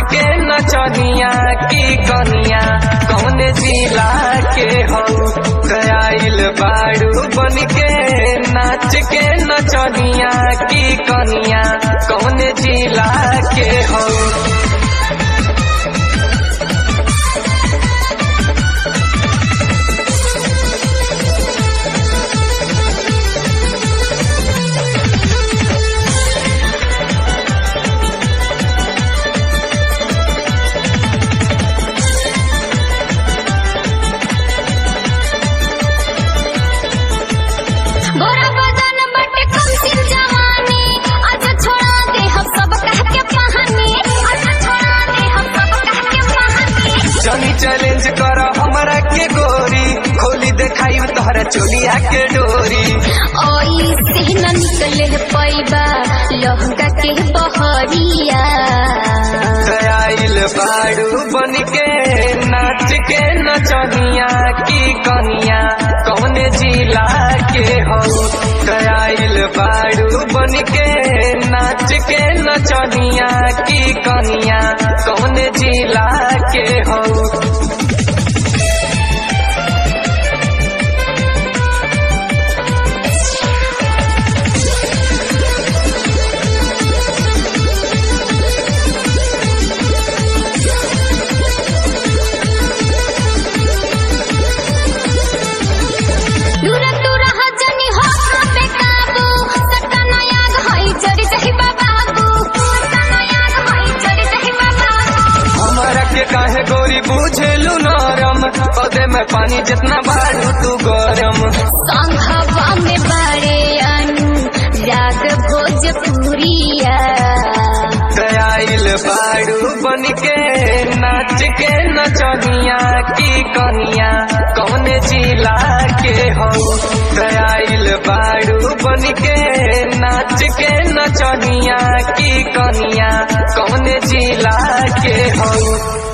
के नचनिया की कनिया कौन जिला के हो गयाइल बाड़ू बन के नाच के नचनिया की कनिया कौन जिला के हो गोरा बदन बट कम सिन जवानी अच्छा छोड़ा दे हम सब कह के कहानी अच्छा छोड़ा दे हम सब कह के कहानी चली चैलेंज कर हमरा के गोरी खोली देखाई तोहरा चोलिया के डोरी ओई से न निकले पैबा लहंगा के बहरिया गयाइल बाड़ू बन के नाच के नचनिया की कनिया कौन जिला के हो गयाइल बाड़ू बन के नाच के नचनिया की कनिया कौन जिला के हो दूर दूर हजनी हो पे काबू सतना याद होई चढ़ी सही बाबू सतना याद होई चढ़ी सही बाबू हमरा के काहे गोरी बुझेलू नरम पौधे में पानी जितना बाड़ू तू गरम संघवा में बड़े अनु राग भोजपुरिया गयाइल बाड़ू बन के नाच के नचनिया की कनिया कौन जिला के हो गयाइल बाड़ू बन के नाच के नचनिया की कनिया कौन जिला के हो